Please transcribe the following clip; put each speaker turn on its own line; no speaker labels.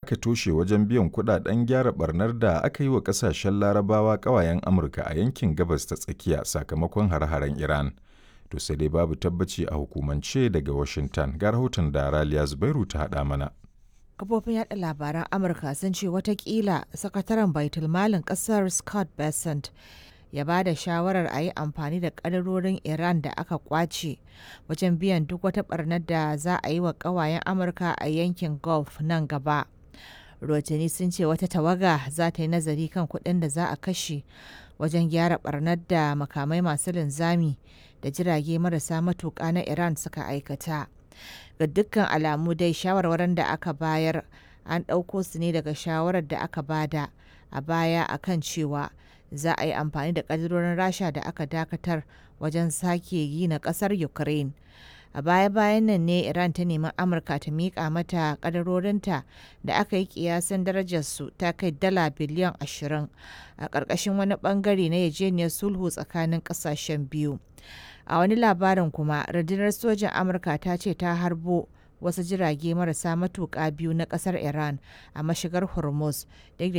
aka toshe wajen biyan kudaden gyara barnar da aka yi wa kasashen larabawa kawayen Amurka a yankin gabas ta tsakiya sakamakon hare-haren Iran. To sai dai babu tabbaci a hukumance daga Washington ga rahoton da Raliya Zubairu ta haɗa mana.
kafofin yada labaran amurka sun ce watakila sakataren baitulmalin kasar scott bessent ya ba da shawarar a yi amfani da kadarorin iran da aka kwace wajen biyan duk wata barnar da za a yi wa kawayen amurka a yankin gulf nan gaba rotani sun ce wata tawaga za ta yi nazari kan kuɗin da za a kashe wajen gyara barnar da makamai masu linzami da jirage marasa matuƙa na iran suka aikata ga dukkan alamu dai shawarwarin da aka bayar an ɗauko su ne daga shawarar da aka bada a baya akan cewa za a yi amfani da ƙadirorin rasha da aka dakatar wajen sake yi na ƙasar ukraine a baya-bayan nan ne iran ta nemi amurka ta miƙa mata ƙadarorinta da aka yi kiyasin darajarsu ta kai dala biliyan 20 a ƙarƙashin wani ɓangare na yajeniyar sulhu tsakanin ƙasashen biyu a wani labarin kuma rundunar sojan amurka ta ce ta harbo wasu jirage marasa matuƙa biyu na ƙasar iran a mashigar hormuz duk da